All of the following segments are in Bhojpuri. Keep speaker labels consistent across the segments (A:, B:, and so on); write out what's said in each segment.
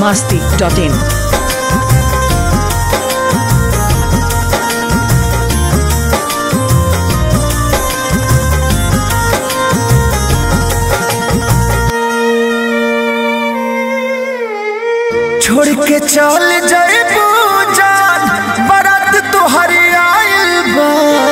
A: masti.in.
B: छोड़ के चल जाए जान बारात तोहरे आइल बा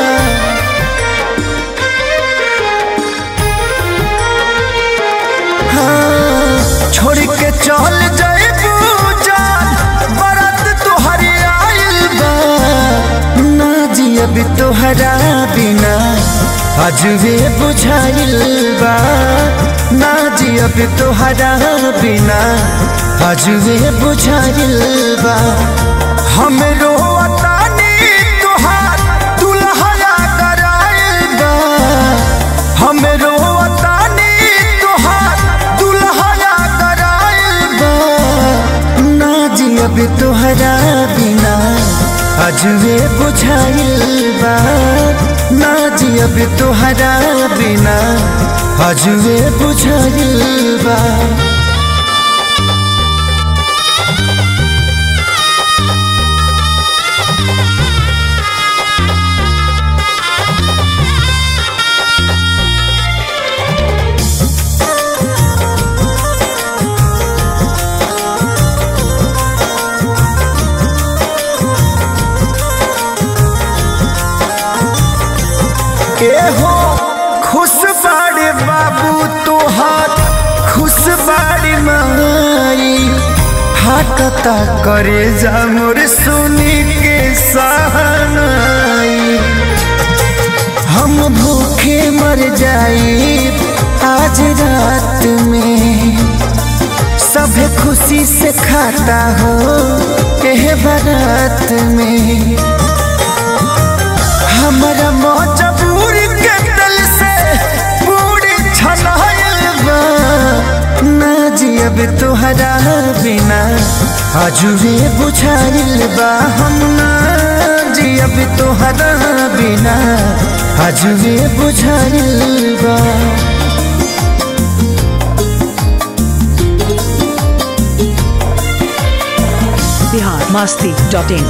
B: हाँ, छोड़ के चल जाए जान बारात तोहरे आइल बा ना जी अभी तोहरा बिना अजबे बुझाइल बा ना जी अभी तोहरा बिना अजबे बुझाइल बा हम रोतानी तोहार दुल्हया कराइल बा हम रोतानी तोहार दुल्हया कराइल बा ना जी अभी तोहरा बिना अजबे बुझाइल बा ना जी अभी तोहरा बिना अजबे बुझाइल बा के हो खुश बाड़े बाबू तोहार खुश बाड़ी माई हाकता करे जा मोर सुनी के सहनाई हम भूखे मर जाई आज रात में सब खुशी से खाता हो एह बारात में हमारा मजबूर के दिल से पूरी छनाइल बा ना जी अब तोहरा बिना अजुबे बुझाइल बा हम ना जी अब तोहरा बिना अजुबे बुझाइल बा
A: Bihar masti.in.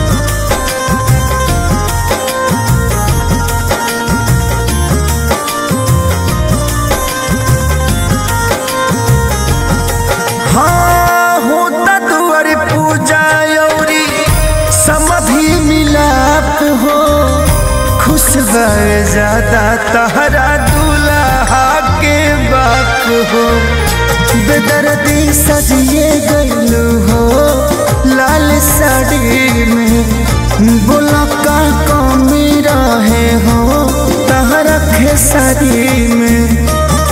B: हाँ होता दुआर पूजा औरी समधि मिलाप हो खुश भर ज्यादा तहरा दूल्हा के बाप हो बेदर्दी सजिए गईलू हो लाल साड़ी में बोला का कमी रहे हो तहरा खेसारी में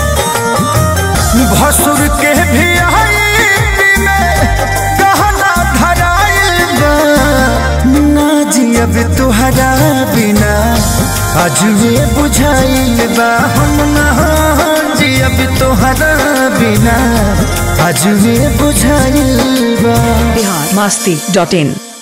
B: भसुर के भी आई में गहना धराइल बा ना जी अब तुहरा बिना अजबे बुझाइल बा हम ना जी अब तुहरा बिना अजबे बुझाइल बा
A: Bihar masti.in.